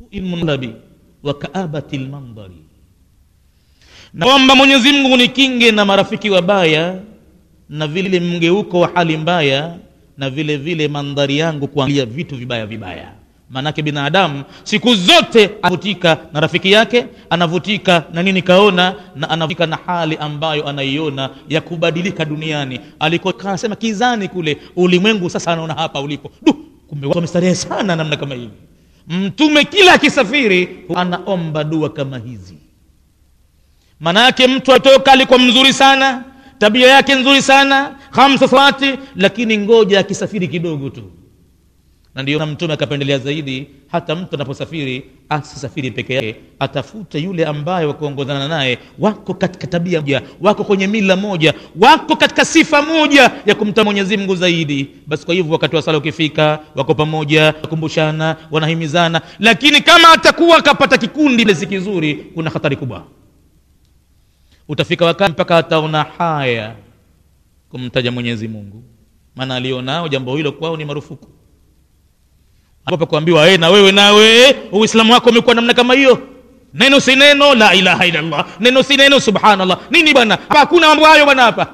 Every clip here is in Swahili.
munlabi wa kaabati lmandhari naomba mwenyezi mungu nikinge na marafiki wabaya na vile mgeuko wa hali mbaya na vile vile mandhari yangu kuangalia vitu vibaya vibaya maanake binadamu siku zote anavutika na rafiki yake anavutika na nini kaona na anavutika na hali ambayo anaiona ya kubadilika duniani alikosema kizani kule ulimwengu sasa anaona hapa ulipo du kumbe watu wamestarehe sana namna kama hivi mtume kila akisafiri anaomba dua kama hizi maanayake mtu atoka alikuwa mzuri sana tabia yake nzuri sana hamsa salati lakini ngoja akisafiri kidogo tu na ndio mtume akapendelea zaidi hata mtu anaposafiri asisafiri peke yake atafute yule ambaye wakuongozana naye wako katika tabia moja wako kwenye mila moja wako katika sifa moja ya kumta mwenyezi mungu zaidi basi kwa hivyo wakati wa sala ukifika wako pamoja wakumbushana wanahimizana lakini kama atakuwa akapata kikundi ile si kizuri kuna hatari kubwa utafika wakati mpaka ataona haya kumtaja mwenyezi mungu maana alionao jambo hilo kwao ni marufuku hapa kuambiwa hey, na wewe nawe uislamu wako umekuwa namna kama hiyo neno si neno la ilaha illallah neno si neno subhanallah nini bwana hapa hakuna mambo hayo bwana hapa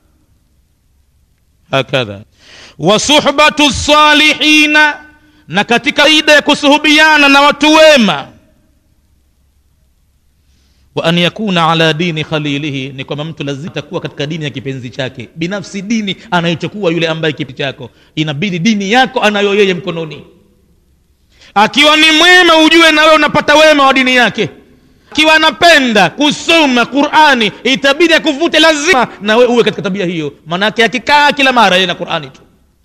hakadha wa suhbatu salihina na katika ida ya kusuhubiana na watu wema wa an yakuna ala dini khalilihi ni kwamba mtu lazima atakuwa katika dini ya kipenzi chake binafsi dini anayochukua yule ambaye kipi chako inabidi dini yako anayo yeye mkononi akiwa ni mwema ujue na wewe unapata wema wa dini yake akiwa anapenda kusoma qurani itabidi akuvute lazima na wewe uwe katika tabia hiyo maanake akikaa kila mara yeye na qurani tu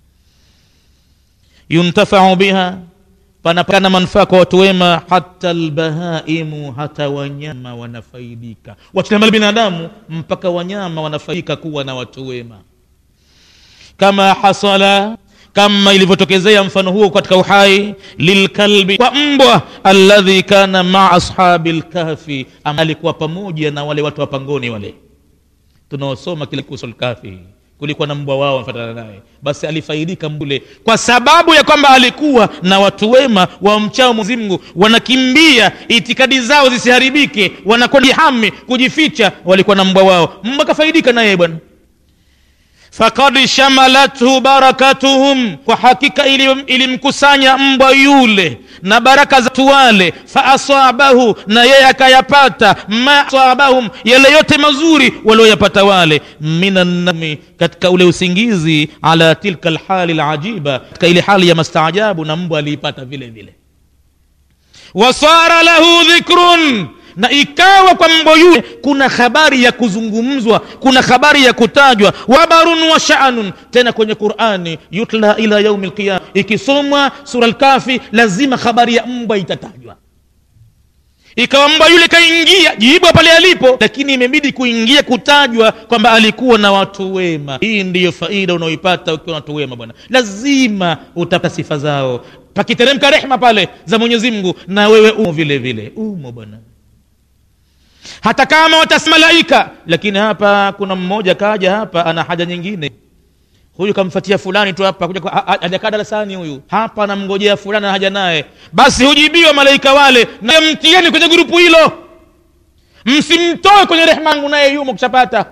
yuntafau biha panapana manufaa kwa watu wema hata lbahaimu hata wanyama wanafaidika wachilia mbali binadamu mpaka wanyama wanafaidika kuwa na watu wema kama hasala kama ilivyotokezea mfano huo katika uhai lilkalbi kwa mbwa alladhi kana maa ashabi lkahfi alikuwa pamoja na wale watu wa pangoni wale tunaosoma kile kuhusu lkahfi kulikuwa na mbwa wao wanafatana naye basi alifaidika mbule kwa sababu ya kwamba alikuwa na watu wema wamchao mwenyezi mungu wanakimbia itikadi zao zisiharibike wanakwenda jihami kujificha walikuwa na mbwa wao mbwa kafaidika naye bwana fakad shamalathu barakatuhum kwa hakika ilimkusanya mbwa yule na baraka za wale faasabahu na yeye akayapata ma asabahum yale yote mazuri walioyapata wale minannami katika ule usingizi ala tilka lhali lajiba katika ile hali ya mastaajabu na mbwa aliipata vile vile wasara lahu dhikrun na ikawa kwa mbwa yule kuna habari ya kuzungumzwa kuna habari ya kutajwa wabarun wa shanun tena kwenye qurani yutla ila yaumi lqiyama ikisomwa sura lkafi lazima habari ya mbwa itatajwa ikawa mbwa yule kaingia jiibwa pale alipo lakini imebidi kuingia kutajwa kwamba alikuwa na watu wema hii ndiyo faida unaoipata ukiwa na watu wema bwana lazima utapata sifa zao pakiteremka rehma pale za mwenyezi mungu na wewe umo vile vile umo bwana hata kama watasi malaika lakini hapa kuna mmoja kaja hapa ana haja nyingine huyu kamfatia fulani tu hapa kuja hajakaa darasani huyu hapa anamngojea fulani haja naye basi hujibiwa malaika wale na mtieni kwenye grupu hilo msimtoe kwenye rehma yangu naye yumo kushapata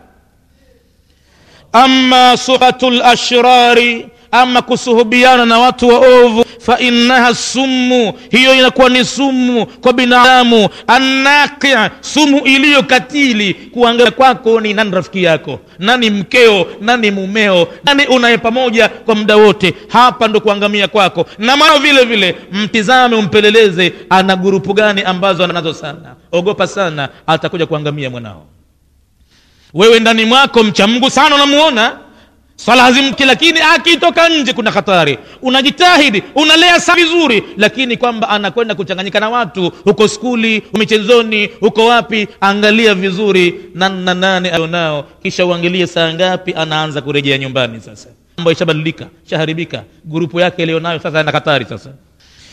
ama suhatu lashrari ama kusuhubiana na watu waovu fainnaha sumu hiyo inakuwa ni sumu kwa binadamu annaqi sumu iliyo katili kuangalia kwako ni nani rafiki yako nani mkeo nani mumeo nani unaye pamoja kwa muda wote hapa ndo kuangamia kwako na mwana vile vile mtizame umpeleleze ana gurupu gani ambazo anazo sana ogopa sana atakuja kuangamia mwanao wewe ndani mwako mcha mungu sana unamuona swala hazimki lakini akitoka nje kuna hatari unajitahidi unalea saa vizuri lakini kwamba anakwenda kuchanganyika na watu huko skuli michezoni huko wapi angalia vizuri nana nane alionao kisha uangalie saa ngapi anaanza kurejea nyumbani sasa mambo ishabadilika shaharibika grupu yake ilionayo sasa ana hatari sasa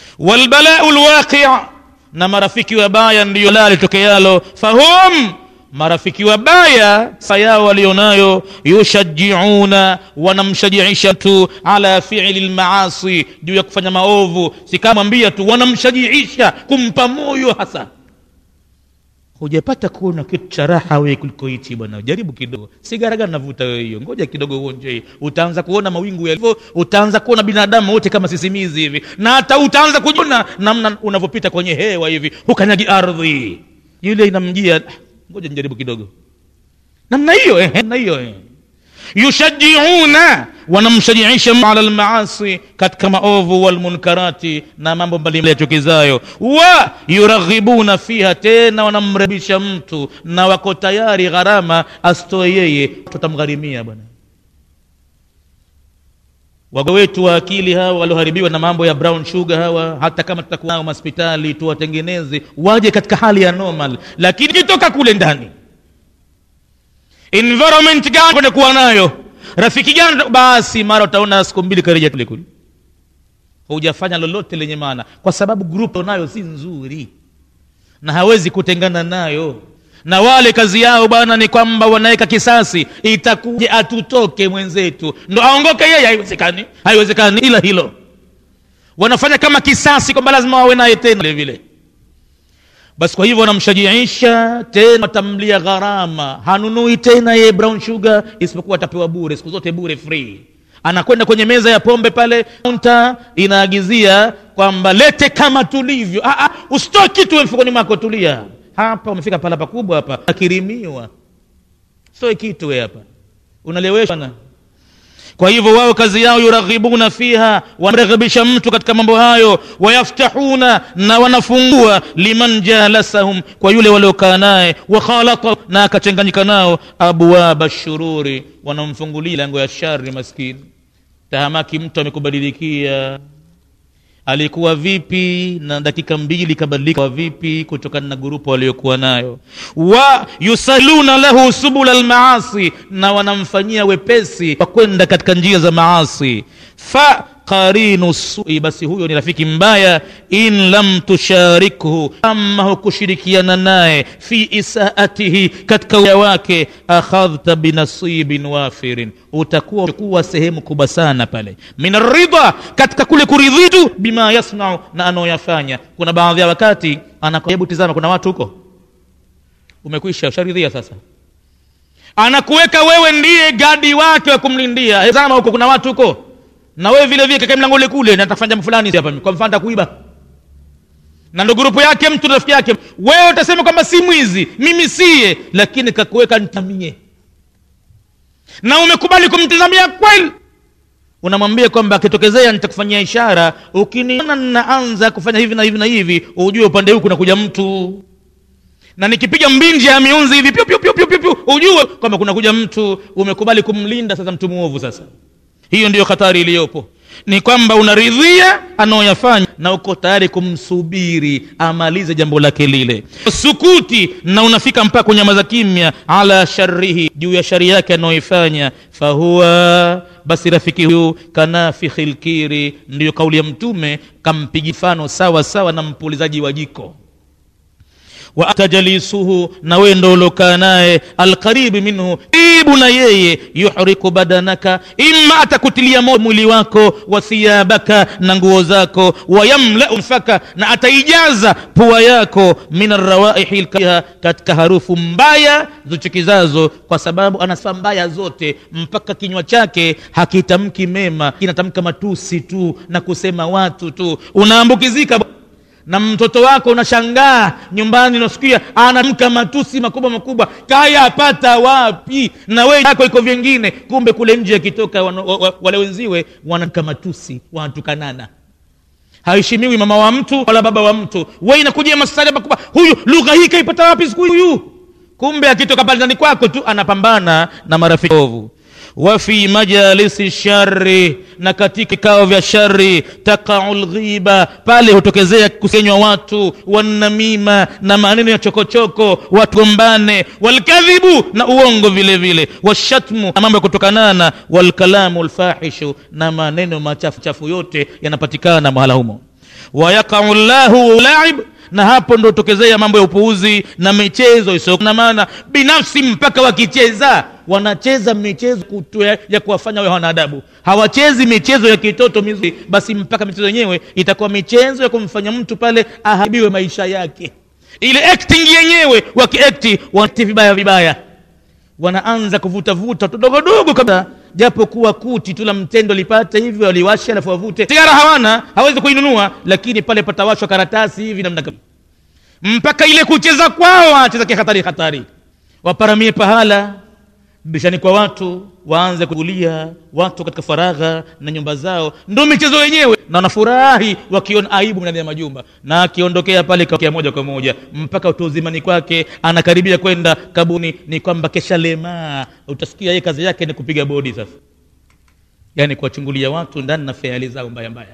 walbalau lwaqia na marafiki wabaya ndiyo la litokealo fahum marafiki wabaya sifa yao walionayo yushajiuna wanamshajiisha mtu ala fiili lmaasi juu ya kufanya maovu sikamwambia tu wanamshajiisha kumpa moyo hasa hujapata kuona kitu cha raha wewe kuliko hichi bwana jaribu kidogo sigara gani navuta wewe hiyo ngoja kidogo uonje utaanza kuona mawingu yalivyo utaanza kuona binadamu wote kama sisimizi hivi na hata utaanza kujiona namna unavyopita kwenye hewa hivi hukanyagi ardhi yule inamjia "Ah, ngoja nijaribu kidogo namna hiyo eh, namna hiyo eh yushajiuna wanamshajiisha ala lmaasi katika maovu walmunkarati na mambo mbalimbali yachukizayo wa yuraghibuna fiha tena wanamrebisha mtu na wako tayari gharama asitoe yeye tutamgharimia bwana wago wetu wa akili hawa walioharibiwa na mambo ya brown sugar hawa hata kama tutakuwa nao hospitali tuwatengeneze waje katika hali ya normal lakini kitoka kule ndani environment gani kwenda kuwa nayo rafiki gani basi mara utaona siku mbili karejea kule kule hujafanya lolote lenye maana kwa sababu grup nayo si nzuri na hawezi kutengana nayo na wale kazi yao bwana ni kwamba wanaweka kisasi itakuja atutoke mwenzetu ndo aongoke yeye haiwezekani haiwezekani ila hilo wanafanya kama kisasi kwamba lazima wawe naye tena vile vile basi kwa hivyo wanamshajiisha tena watamlia gharama hanunui tena ye brown sugar isipokuwa atapewa bure siku zote bure free anakwenda kwenye meza ya pombe pale kaunta inaagizia kwamba lete kama tulivyo ah, ah, usitoe kitu we mfukoni mwako tulia hapa umefika pahala pakubwa hapa akirimiwa sitoe kitu we hapa unaleweshwa na kwa hivyo wao kazi yao yuraghibuna fiha wanamreghebisha mtu katika mambo hayo wayaftahuna na wanafungua liman jalasahum kwa yule waliokaa naye wakhalata na akachanganyika nao abwaba shururi wanamfungulia lango ya shari maskini tahamaki mtu amekubadilikia alikuwa vipi na dakika mbili kabadilika vipi kutokana na grupu aliyokuwa nayo wa yusaluna lahu subula lmaasi na wanamfanyia wepesi wa kwenda katika njia za maasi fa qarinu sui basi huyo ni rafiki mbaya in lam tusharikhu ama hukushirikiana naye fi isaatihi katika uya wake akhadhta binasibin wafirin utakuwa kuwa sehemu kubwa sana pale min ridha katika kule kuridhitu bima yasnau na anaoyafanya kuna baadhi ya wakati hebu tizama kuna watu huko umekwisha usharidhia sasa anakuweka wewe ndiye gadi wake wa kumlindia tazama huko kuna watu huko na wewe vile vile kaka mlango ule kule natafanya jambo fulani hapa kwa mfano kuiba na ndo grupu yake mtu rafiki yake wewe utasema kwamba si mwizi mimi siye lakini kakuweka nitamie na umekubali kumtizamia kweli unamwambia kwamba akitokezea nitakufanyia ishara ukiniona ninaanza kufanya hivi na hivi na hivi ujue upande huu kunakuja mtu na nikipiga mbinji ya miunzi hivi pyu, pyu, pyu, pyu, pyu, pyu, ujue kwamba kunakuja mtu umekubali kumlinda sasa mtu mwovu sasa hiyo ndiyo hatari iliyopo ni kwamba unaridhia anaoyafanya na uko tayari kumsubiri amalize jambo lake lile sukuti na unafika mpaka kunyamaza kimya ala sharihi juu ya shari yake anaoifanya fahuwa basi rafiki huyu kanafikhi lkiri ndiyo kauli ya mtume kampigi mfano sawa sawa na mpulizaji wa jiko wa atajalisuhu na wewe ndo uliokaa naye alqaribi minhu karibu na yeye yuhriku badanaka imma atakutilia moto mwili wako wa thiyabaka na nguo zako wayamlau nfaka na ataijaza pua yako min arrawaihi lkariha katika harufu mbaya zichukizazo kwa sababu ana sifa mbaya zote mpaka kinywa chake hakitamki mema kinatamka matusi tu na kusema watu tu unaambukizika na mtoto wako unashangaa nyumbani unasikia anamka matusi makubwa makubwa kayapata wapi na wewe yako iko vingine kumbe kule nje akitoka wale wenziwe wanamka matusi wanatukanana haheshimiwi mama wa mtu wala baba wa mtu we inakujia masala makubwa huyu lugha hii kaipata wapi siku huyu kumbe akitoka pale ndani kwako tu anapambana na marafiki ovu wafi majalisi shari na katika vikao vya shari takau lghiba pale hutokezea kusenywa watu wanamima na maneno ya chokochoko watu gombane walkadhibu na uongo vile vile washatmu na mambo ya kutokanana walkalamu lfahishu na maneno machafu chafu yote yanapatikana mahala humo wayaqau llahu laib na hapo ndo tokezea mambo ya upuuzi na michezo isiyo na maana binafsi mpaka wakicheza wanacheza michezo kutu ya, ya kuwafanya wawe wanadabu hawachezi michezo ya kitoto mizuri basi mpaka michezo yenyewe itakuwa michezo ya kumfanya mtu pale aharibiwe maisha yake ile acting yenyewe wakiakti wanati vibaya vibaya wanaanza kuvutavuta tudogodogo kabla japo kuwa kuti tu la mtendo lipate hivyo waliwasha alafu wavute sigara hawana hawezi kuinunua lakini pale patawashwa karatasi hivi namna kama mpaka ile kucheza kwao wanacheza kihatari hatari waparamie pahala bishani kwa watu waanze kugulia watu katika faragha na nyumba zao ndo michezo yenyewe na wanafurahi wakiona aibu ndani ya majumba na akiondokea pale kakia moja kwa moja mpaka utuuzimani kwake anakaribia kwenda kabuni ni kwamba kesha lemaa utasikia yeye kazi yake ni kupiga bodi sasa yaani kuwachungulia watu ndani na feali zao mbaya mbaya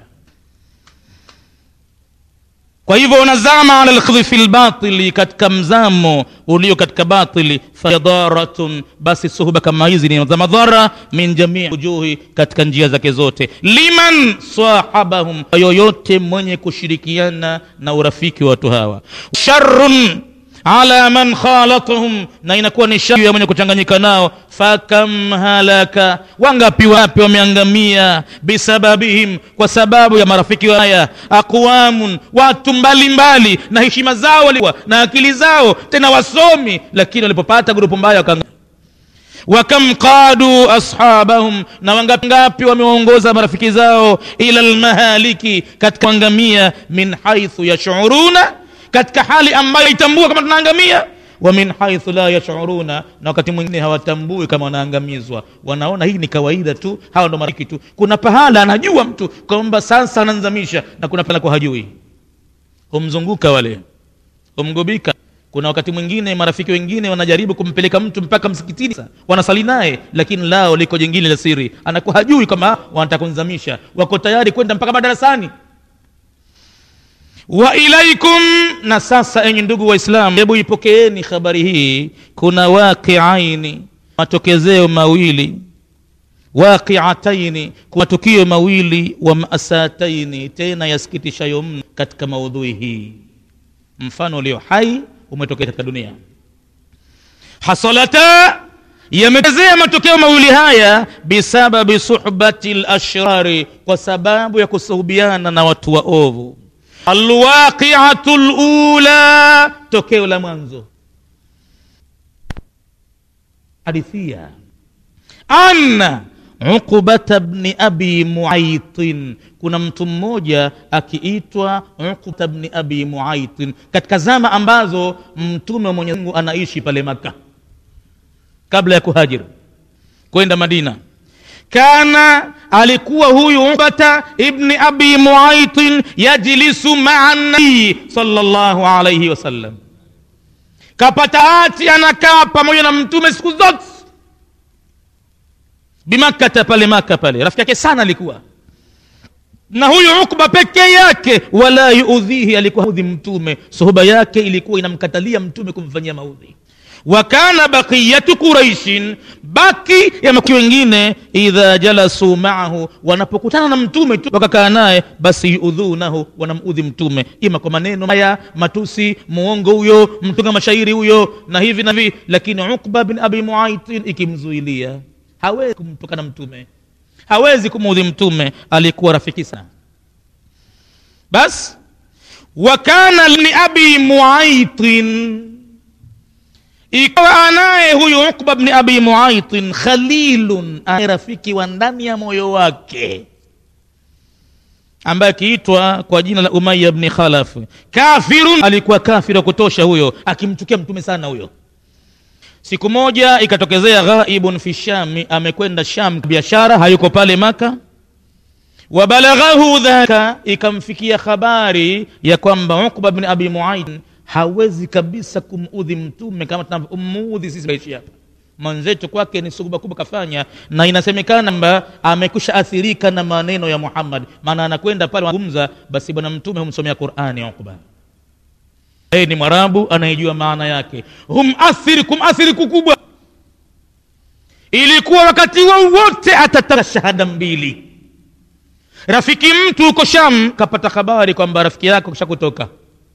kwa hivyo unazama ala lkhidhi fi lbatili katika mzamo ulio katika batili fayadaratun basi suhuba kama hizi ni za madhara min jamii wujuhi katika njia zake zote liman sahabahum yoyote mwenye kushirikiana na urafiki wa watu hawa sharun ala man khalatahum na inakuwa ni shari ya mwenye kuchanganyika nao fakam halaka wangapi wapi wameangamia bisababihim kwa sababu ya marafiki haya aqwamun watu mbalimbali mbali, na heshima zao walikuwa na akili zao tena wasomi lakini walipopata grupu mbaya wakanga wakam qadu ashabahum na wangapi ngapi wamewaongoza marafiki zao ila lmahaliki katika kuangamia min haithu yashuruna katika hali ambayo itambua kama tunaangamia wa min haithu la yashuruna na wakati mwingine hawatambui kama wanaangamizwa wanaona hii ni kawaida tu hawa ndo marafiki tu kuna pahala anajua mtu kwamba sasa ananzamisha na kuna pahala kwa hajui humzunguka wale humgubika kuna wakati mwingine marafiki wengine wanajaribu kumpeleka mtu mpaka msikitini wanasali naye lakini lao liko jingine la siri anakuwa hajui kama wanataka kunzamisha wako tayari kwenda mpaka madarasani wa ilaikum na sasa enyi ndugu waislamu hebu ipokeeni habari hii kuna waqiaini matokezeo mawili waqiataini matukio mawili wa masataini tena yasikitishayo mno katika maudhui hii mfano ulio hai umetokea katika dunia hasalata yametezea matokeo mawili haya bisababi suhbati lashrari kwa sababu ya kusuhubiana na watu waovu alwaqiatu lula tokeo la mwanzo hadithia anna uqbata bni abi muaitin kuna mtu mmoja akiitwa uqbata bni abi muaitin katika zama ambazo mtume wa mwenyezi mungu anaishi pale maka kabla ya kuhajiri kwenda madina kana alikuwa huyu ubata ibni abi muaitin yajlisu maa nabii salllahu alaihi wasallam kapata hati anakaa pamoja na mtume siku zote bimakkata pale maka pale rafiki yake sana alikuwa na huyu ukba pekee yake wala yuudhihi alikuwa udhi mtume suhuba yake ilikuwa inamkatalia mtume kumfanyia maudhi wa kana baqiyatu quraishin baki ya maki wengine idha jalasu maahu wanapokutana na mtume tu wakakaa naye basi yuudhunahu wanamudhi mtume ima kwa maneno haya matusi muongo huyo mtunga mashairi huyo na hivi na hivi lakini ukba bin abi muaitin ikimzuilia hawezi kumtukana mtume hawezi kumuudhi mtume alikuwa rafiki sana basi wa kana li abi muaitin ikawa anaye huyu ukba bni abi muaitin khalilun anaye rafiki wa ndani ya moyo wake ambaye akiitwa kwa jina la umaya bni khalaf kafirun alikuwa kafiri wa kutosha huyo akimchukia mtume sana huyo siku moja ikatokezea ghaibun fi shami amekwenda sham biashara hayuko pale maka wabalaghahu dhaka ikamfikia habari ya kwamba uqba bni abi muaid hawezi kabisa kumudhi mtume kama tunavyomuudhi sisi maishi hapa mwenzetu kwake ni suguba kubwa kafanya na inasemekana kwamba amekusha athirika na maneno ya muhammad maana anakwenda pale wazungumza basi bwana mtume humsomea qurani uqba yeye ni mwarabu anayejua maana yake humathiri kumathiri kukubwa ilikuwa wakati wowote atataka shahada mbili rafiki mtu huko sham kapata habari kwamba rafiki yako kisha kutoka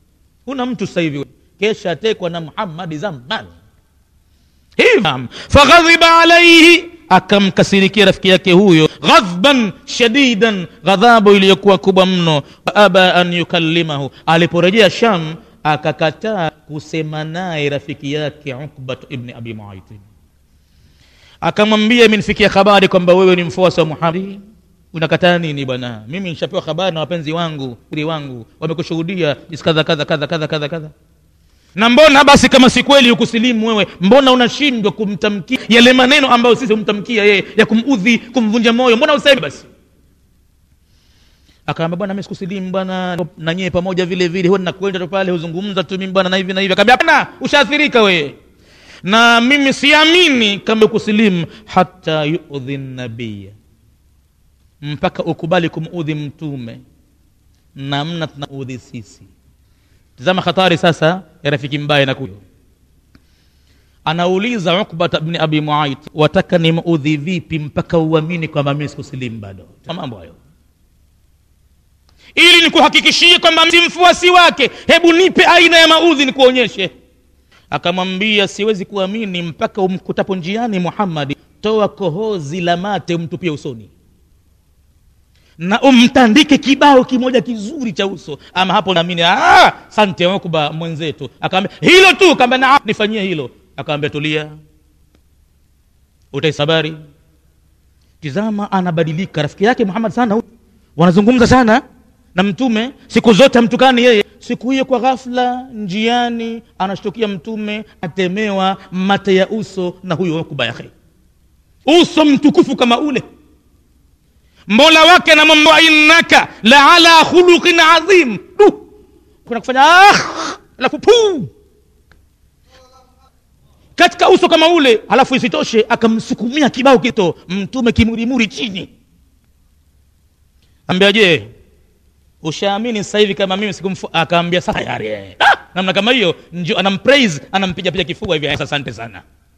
huna mtu sasa hivi kesha atekwa na muhammadi zamani hivyo faghadhiba alaihi akamkasirikia rafiki yake huyo ghadhban shadidan ghadhabu iliyokuwa kubwa mno aba an yukallimahu aliporejea sham akakataa kusema naye rafiki yake ukbat ibni abi muaitin akamwambia imenifikia habari kwamba wewe ni mfuasi wa muhamadi unakataa nini bwana mimi nishapewa habari na wapenzi wangu ri wangu wamekushuhudia jinsi kadha kadha kadha kadha kadha kadha na mbona basi kama si kweli ukusilimu wewe mbona unashindwa kumtamkia yale maneno ambayo sisi humtamkia yeye ya kumudhi kumvunja moyo mbona useme basi akaambia bwana mimi sikusilimu bwana na nyie pamoja vile vile huwa nakwenda tu pale huzungumza tu mimi bwana na hivi na hivi akaambia hapana ushaathirika wewe na mimi siamini kama ukusilimu hata yudhi nabiya mpaka ukubali kumudhi mtume namna tunaudhi sisi tazama hatari sasa ya rafiki mbaya na kuyo anauliza ukbata bni abi muait wataka nimuudhi vipi mpaka uamini kwamba mimi sikusilimu bado mambo hayo ili nikuhakikishie kwamba si mfuasi wake hebu nipe aina ya maudhi nikuonyeshe akamwambia siwezi kuamini mpaka umkutapo njiani muhammadi toa kohozi la mate umtupie usoni na umtandike kibao kimoja kizuri cha uso ama hapo naamini sante ukba mwenzetu akaambia hilo tu kaambia na nifanyie hilo akaambia tulia utaisabari tizama anabadilika rafiki yake muhammad sana wanazungumza sana na mtume siku zote amtukani yeye siku hiyo kwa ghafla njiani anashtukia mtume atemewa mate ya uso na huyo ukba yake uso mtukufu kama ule mola wake anamwambia innaka la ala khuluqin adhim du kuna kufanya ah, alafu puu katika uso kama ule halafu isitoshe akamsukumia kibao kito mtume kimurimuri chini ambia je ushaamini sasa hivi kama mimi sikumfu akaambia sasa tayari ah, namna kama hiyo ndio anampraise anampiga piga kifua hivi asante sana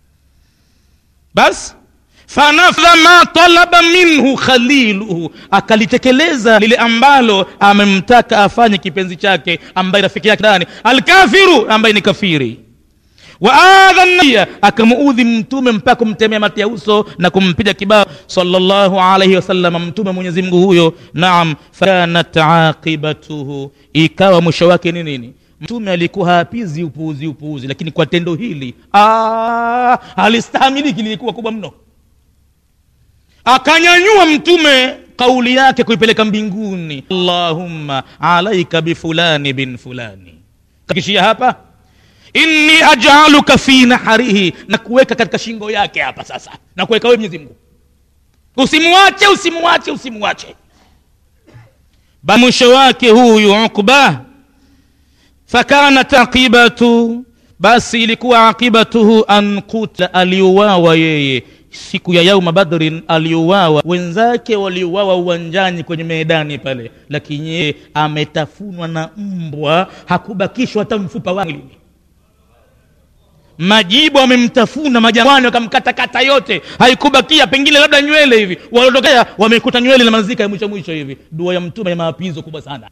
basi fanafdha ma talaba minhu khaliluhu akalitekeleza lile ambalo amemtaka afanye kipenzi chake ambaye rafiki yake ndani alkafiru ambaye ni kafiri waadha nabia akamuudhi mtume mpaka kumtemea mati ya uso na kumpiga kibao salllahu alaihi wasallam mtume mwenyezi mungu huyo naam fakanat aqibatuhu ikawa mwisho wake ni nini mtume alikuwa hapizi upuuzi upuuzi lakini kwa tendo hili alistahamiliki lilikuwa kubwa mno akanyanyua mtume kauli yake kuipeleka mbinguni allahumma alaika bifulani bin fulani kakishia hapa inni ajaluka fi naharihi na kuweka katika shingo yake hapa sasa na kuweka wewe mwenyezi mungu usimwache usimwache usimwache ba mwisho wake huyu ukba fakanat aqibatu basi ilikuwa aqibatuhu an kutla aliuawa yeye siku ya yauma badrin aliuawa wenzake waliuawa uwanjani kwenye medani pale lakini yeye ametafunwa na mbwa hakubakishwa hata mfupa wa mwilini majibu wamemtafuna majangwani wakamkatakata yote haikubakia pengine labda nywele hivi waliotokea wamekuta nywele na mazika ya mwisho mwisho hivi dua ya mtume ya maapizo kubwa sana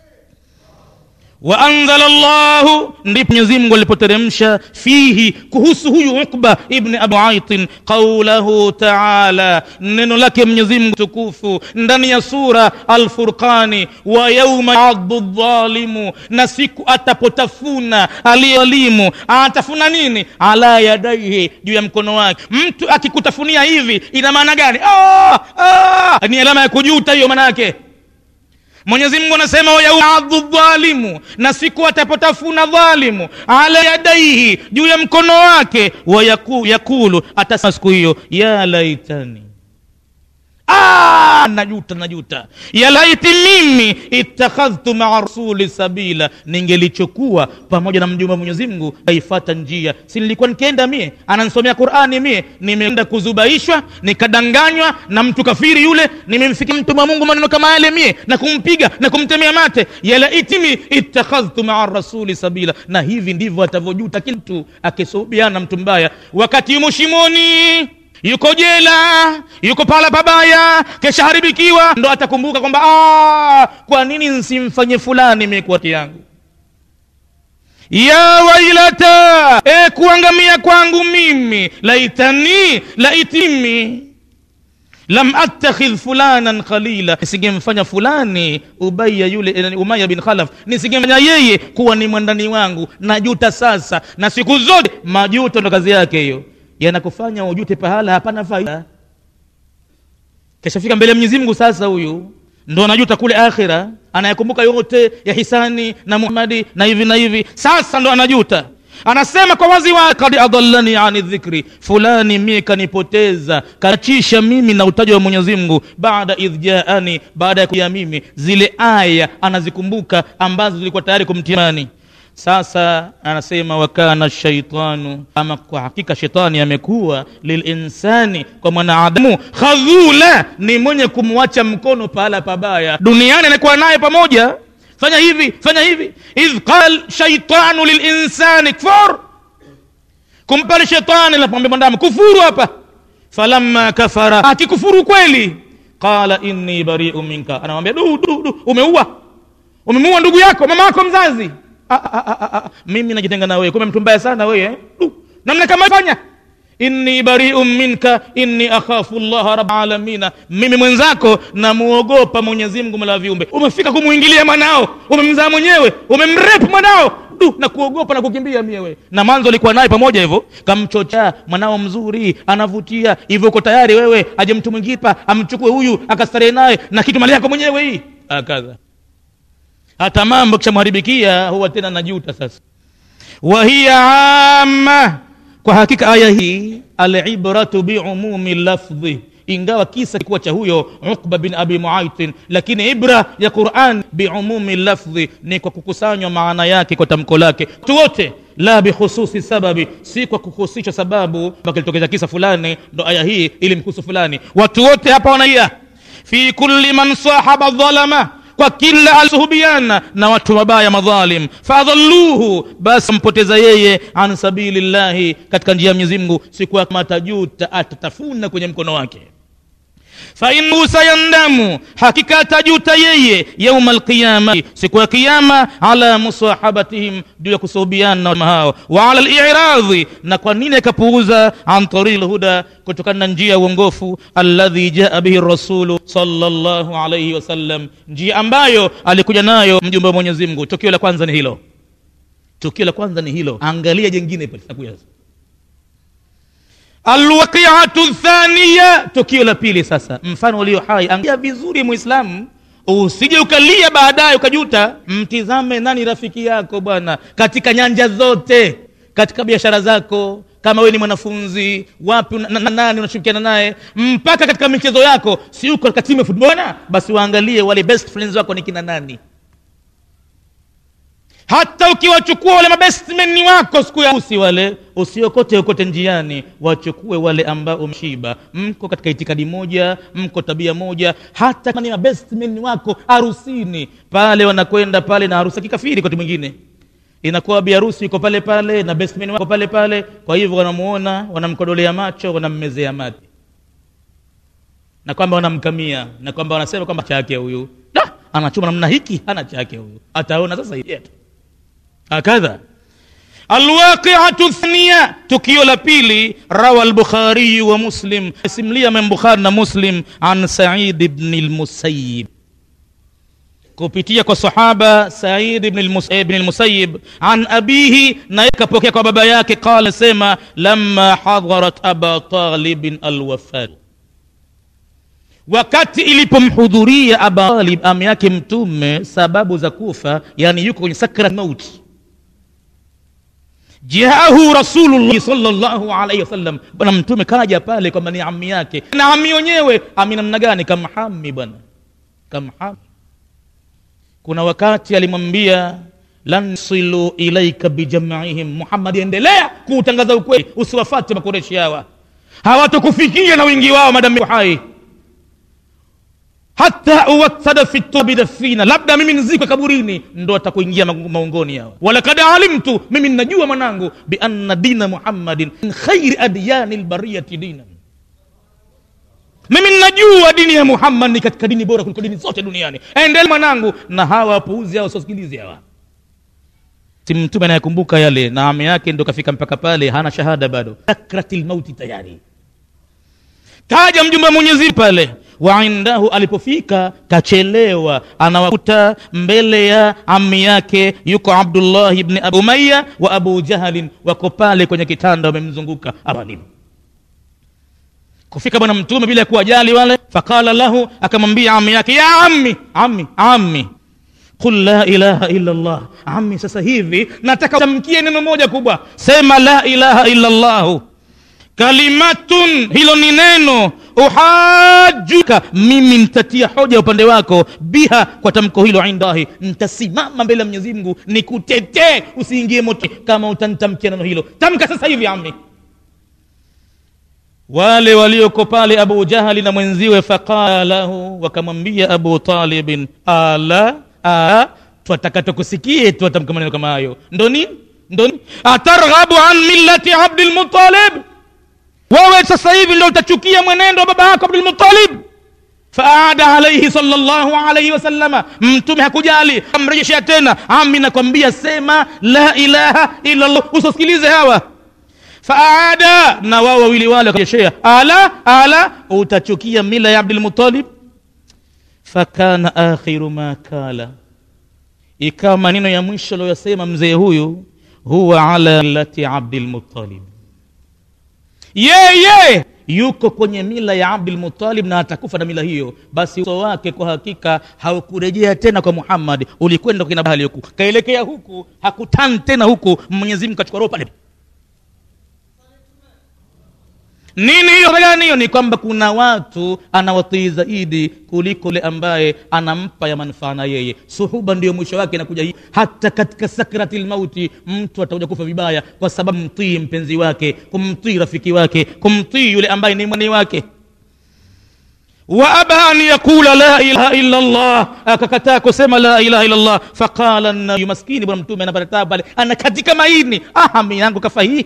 waanzala llahu ndipo mwenyezi mungu alipoteremsha fihi kuhusu huyu ukba ibni abu aitin qaulahu taala neno lake mwenyezi mungu tukufu ndani ya sura alfurqani wa yauma yadhu dhalimu na siku atapotafuna aliyelimu atafuna nini ala yadaihi juu ya mkono wake mtu akikutafunia hivi ina maana gani oh, oh, ni alama ya kujuta hiyo maana yake mwenyezi mungu anasema wayaadhu dhalimu na siku atapotafuna dhalimu ala yadaihi juu ya mkono wake wayakulu atasema siku hiyo ya laitani Ah, najuta najuta ya laiti mimi ittakhadhtu maa rasuli sabila ningelichokuwa pamoja na mjumbe wa mwenyezi mungu aifata njia si nilikuwa nikienda mie anansomea qurani mie nimeenda kuzubaishwa nikadanganywa na mtu kafiri yule nimemfikia mtume wa mungu maneno kama yale mie na kumpiga na kumtemea mate ya laiti mi ittakhadhtu maa rasuli sabila na hivi ndivyo atavyojuta kila mtu akisuhubiana na mtu mbaya wakati yumo shimoni yuko jela yuko pala pabaya keshaharibikiwa ndo atakumbuka kwamba kwa nini nsimfanye fulani mekuati yangu ya wailata e kuangamia kwangu mimi laitani laitimi lam attakhidh fulanan khalila nisingemfanya fulani ubaya yule eh, umaya bin khalaf nisingemfanya yeye kuwa ni mwandani wangu najuta sasa na siku zote majuto ndo kazi yake hiyo yanakufanya ujute pahala hapana faida keshafika mbele ya mwenyezi mungu sasa huyu ndo anajuta kule akhira anayekumbuka yote ya hisani na muhamadi na hivi na hivi sasa ndo anajuta anasema kwa wazi wa kad adallani ani dhikri fulani mie kanipoteza kachisha mimi na utaji wa mwenyezi mungu baada idh jaani baada ya kuja mimi zile aya anazikumbuka ambazo zilikuwa tayari kumtimani sasa anasema wakana shaitanu ama kwa hakika shetani amekuwa lilinsani kwa mwanadamu khadhula ni mwenye kumwacha mkono pahala pabaya duniani anakuwa naye pamoja fanya hivi fanya hivi idh qal shaitanu lilinsani kfur kumpale shetani lapombe mwanadamu kufuru hapa falamma kafara akikufuru kweli qala inni bariu minka anamwambia du du du umeua umemuua ndugu yako mama yako mzazi ah, ah, ah, ah, ah. mimi najitenga na wewe kumbe mtu mbaya sana wewe eh? Du, namna kama fanya inni bariun minka inni akhafu llaha rab alamina mimi mwenzako namuogopa mwenyezi mungu mola wa viumbe umefika kumwingilia mwanao umemzaa mwenyewe umemrepu mwanao du na kuogopa na kukimbia miewe na mwanzo alikuwa naye pamoja hivyo kamchocha mwanao mzuri anavutia hivyo uko tayari wewe aje mtu mwingine pa amchukue huyu akastarehe naye na kitu mali yako mwenyewe hii akadha hata mambo kishamharibikia huwa tena najuta sasa wahiya ama kwa hakika aya hii alibratu biumumi lafdhi ingawa kisa kikuwa cha huyo uqba bin abi muaitin lakini ibra ya quran biumumi lafdhi ni kwa kukusanywa maana yake kwa tamko lake watu wote la bikhususi sababi si kwa kuhusisha sababu kilitokeza kisa fulani ndo aya hii ili mkusu fulani watu wote hapa wanaia fi kulli man sahaba dhalama kwa kila alisuhubiana na watu wabaya madhalim fadhalluhu basi ampoteza yeye an sabilillahi katika njia ya mwenyezi mungu siku kama atajuta atatafuna kwenye mkono wake fainahu sayandamu hakika atajuta yeye yauma alqiyama siku ya kiyama ala musahabatihim juu ya kusuhubiana na hao wa ala liradhi na kwa nini akapuuza an tariki lhuda kutokana na njia ya uongofu alladhi jaa bihi rasulu salllahu alaihi wasallam njia ambayo alikuja nayo mjumbe wa mwenyezi mungu tukio la kwanza ni hilo tukio la kwanza ni hilo angalia jengine pale alwaqiatu thaniya tukio la pili sasa mfano ulio hai angalia vizuri mwislamu usije ukalia baadaye ukajuta mtizame nani rafiki yako bwana katika nyanja zote katika biashara zako kama wewe ni mwanafunzi wapi una, na, na, nani unashirikiana naye mpaka katika michezo yako si uko katika timu ya futbona basi waangalie wale best friends wako ni kina nani hata ukiwachukua wale mabestmeni wako siku ya usi wale usiokote okote njiani wachukue wale ambao umshiba mko katika itikadi moja mko tabia moja hata kama ni mabestmeni wako harusini pale wanakwenda pale na harusi kikafiri kati mwingine inakuwa biharusi iko pale pale na bestman wako pale pale kwa hivyo wanamuona wanamkodolea macho wanammezea mate na kwamba wanamkamia na kwamba wanasema kwamba chake huyu da anachuma namna hiki hana chake huyu ataona sasa yetu hakadha alwaqiatu thania tukio la pili rawa lbukhariyu wa muslim simlia men bukhari na muslim an said bni lmusayib kupitia kwa sahaba said ibn lmusayib an abihi naye kapokea kwa baba yake qala sema lama hadharat aba talibin alwafat wakati ilipomhudhuria aba talib ami yake mtume sababu za kufa yani yuko kwenye sakrat mauti jaahu rasulullahi salllahu alaihi wasallam bwana mtume kaja pale kwamba ni ami yake na ami wenyewe ami namna gani kamhami bwana kamhami kuna wakati alimwambia lan silu ilaika bijamaihim muhammadi endelea kuutangaza ukweli usiwafate makoreshi hawa hawatokufikia na wingi wao madamu hai hata uwatada fi tobi dafina labda mimi nzikwe kaburini ndo atakuingia maungoni hawa walakad alimtu mimi ninajua mwanangu bianna dina muhammadin min khairi adyani lbariyati dinan mimi ninajua dini ya muhammad ni katika dini bora kuliko dini zote duniani endele mwanangu na hawa wapuuzi hawa wasiosikilizi hawa si mtume anayekumbuka yale na ami yake ndo kafika mpaka pale hana shahada bado sakratil mauti tayari kaja mjumbe wa mwenyezi pale wa indahu alipofika kachelewa anawakuta mbele ya ami yake yuko abdullah ibni abu umaya wa abu jahalin wako pale kwenye kitanda wamemzunguka abalim kufika bwana mtume bila kuwajali wale faqala lahu akamwambia ami yake ya ammi ammi ammi qul la ilaha illa allah ammi sasa hivi nataka tamkie neno moja kubwa sema la ilaha illa llahu kalimatun hilo ni neno uhajuka mimi ntatia hoja upande wako biha kwa tamko hilo indahi ntasimama mbele ya mwenyezi mungu nikutetee usiingie moto kama utanitamkia neno hilo tamka sasa hivi ami wale walioko pale abu jahali na mwenziwe faqala lahu wakamwambia abu talibin ala ala twataka tukusikie twatamka maneno kama hayo ndo nini ndo nini atarghabu an millati abdilmutalib wewe sasa hivi ndo utachukia mwenendo wa baba yako abdulmutalib faada alaihi salllahu alaihi wasalama mtume hakujali amrejeshea tena ami nakwambia sema la ilaha illa llah usosikilize hawa faada na wao wawili wale wakarejeshea ala ala utachukia mila ya abdulmutalib fakana akhiru ma kala ikawa maneno ya mwisho aliyoyasema mzee huyu huwa ala millati abdilmutalib yeye yuko kwenye mila ya abdulmutalib na atakufa na mila hiyo basi uso wake kwa hakika haukurejea tena kwa muhammadi ulikwenda kina bahali huku kaelekea huku hakutani tena huku mwenyezi mungu kachukua roho pale nini hiyo gani hiyo ni kwamba kuna watu anawatii zaidi kuliko yule ambaye anampa ya manufaa na yeye suhuba ndio mwisho wake inakuja hii hata katika sakrati lmauti mtu atakuja kufa vibaya kwa sababu mtii mpenzi wake kumtii rafiki wake kumtii yule ambaye ni mwani wake waaba an yaqula la ilaha illa llah akakataa kusema la ilaha illa llah faqala nabiyu maskini bwana mtume anapata tabu pale anakatika maini ahami yangu kafa hii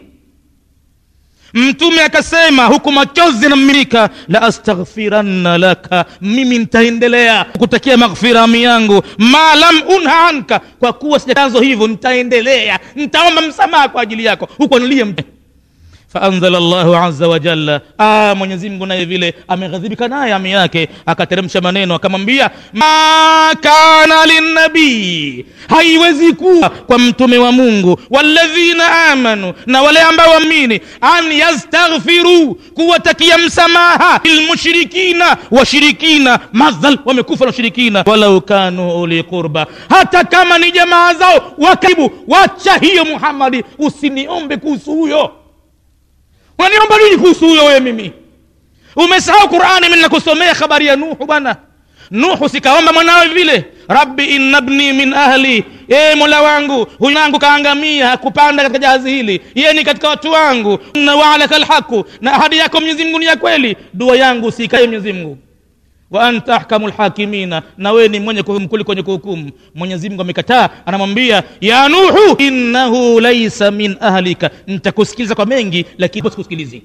mtume akasema huku machozi yanamiminika la astaghfiranna laka mimi nitaendelea kutakia maghfira ami yangu ma lam unha anka kwa kuwa sijatanzo hivyo nitaendelea nitaomba msamaha kwa ajili yako huku anilie mte faanzala llahu aza wajalla ah, mwenyezi mungu naye vile ameghadhibika naye ami yake akateremsha maneno akamwambia ma kana linnabii haiwezi kuwa kwa mtume wa mungu walladhina amanu na wale ambao waamini an yastaghfiru kuwatakia msamaha lilmushrikina washirikina madhal wamekufa na ushirikina walau kanu uli qurba hata kama ni jamaa zao wakaribu wacha hiyo muhammadi usiniombe kuhusu huyo unaniomba nini kuhusu huyo wewe mimi umesahau qurani mi nakusomea habari ya nuhu bwana nuhu sikaomba mwanawe vile rabbi inna bni min ahli ee mola wangu huyu wangu kaangamia hakupanda katika jahazi hili yeye ni katika watu wangu na waalaka lhaqu na ahadi yako mwenyezi mungu ni ya kweli dua yangu usikae mwenyezi mungu wa anta ahkamu lhakimina na wewe ni mwenye kumkuli kwenye kuhukumu mwenyezi mungu amekataa anamwambia ya nuhu innahu laisa min ahlika nitakusikiliza kwa mengi lakini sikusikilizi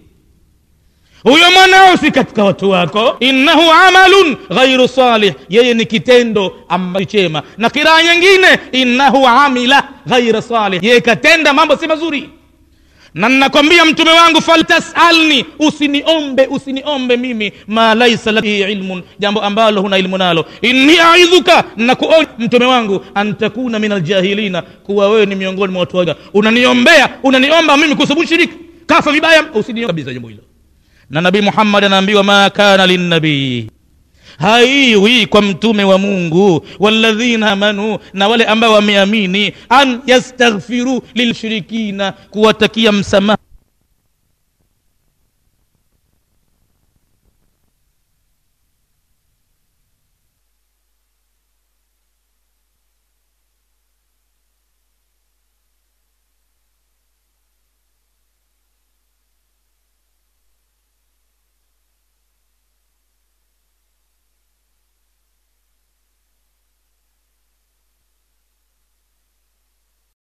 huyo mwanao si katika watu wako innahu amalun ghairu salih yeye ni kitendo ambacho chema na kiraa nyingine innahu amila ghaira salih yeye katenda mambo si mazuri na ninakwambia mtume wangu faltasalni usiniombe usiniombe mimi ma laisa laki ilmun jambo ambalo huna ilmu nalo inni aidhuka nakuonya mtume wangu an takuna min aljahilina kuwa wewe ni miongoni mwa watu waga unaniombea unaniomba mimi kuhusu shiriki kafa vibaya usiniombe kabisa jambo hilo na nabii muhammad anaambiwa ma kana linnabii haiwi kwa mtume wa mungu walladhina amanu na wale ambao wameamini an yastaghfiru lilshirikina kuwatakia msamaha